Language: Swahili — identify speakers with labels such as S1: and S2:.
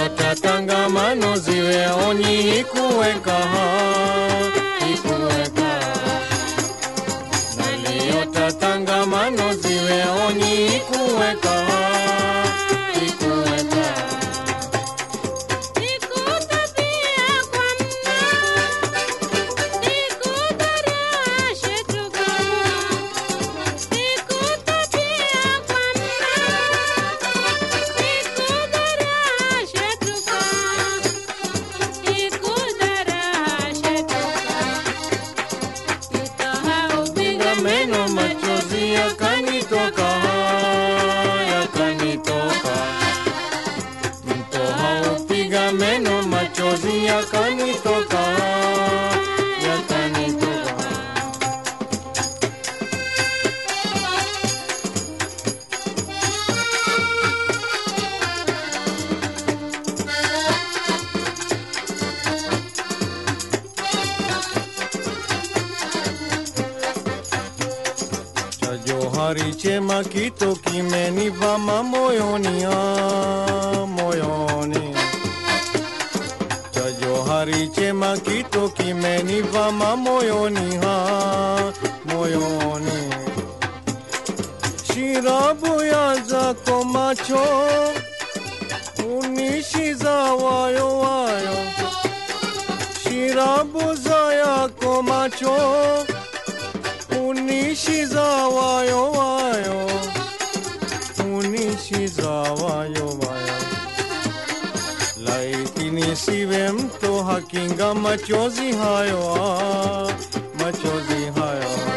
S1: Naliota tangamano ziwe onyi ikuweka ikuweka Naliota tangamano ziwe onyi ikuweka ikuweka Piga meno machozi yakanitoka yakanitoka Mtoha upiga meno machozi yakanitoka yakanitoka cha johari chema kito kimenivama moyoni ah, moyoni cha johari chema kito kimenivama moyoni ha moyoni shirabu ya zako macho unishiza wayo wayo shirabu za yako macho unishiza wayo wayo unishiza wayo wayo laiti nisiwe mto hakinga machozi hayo ah, machozi hayo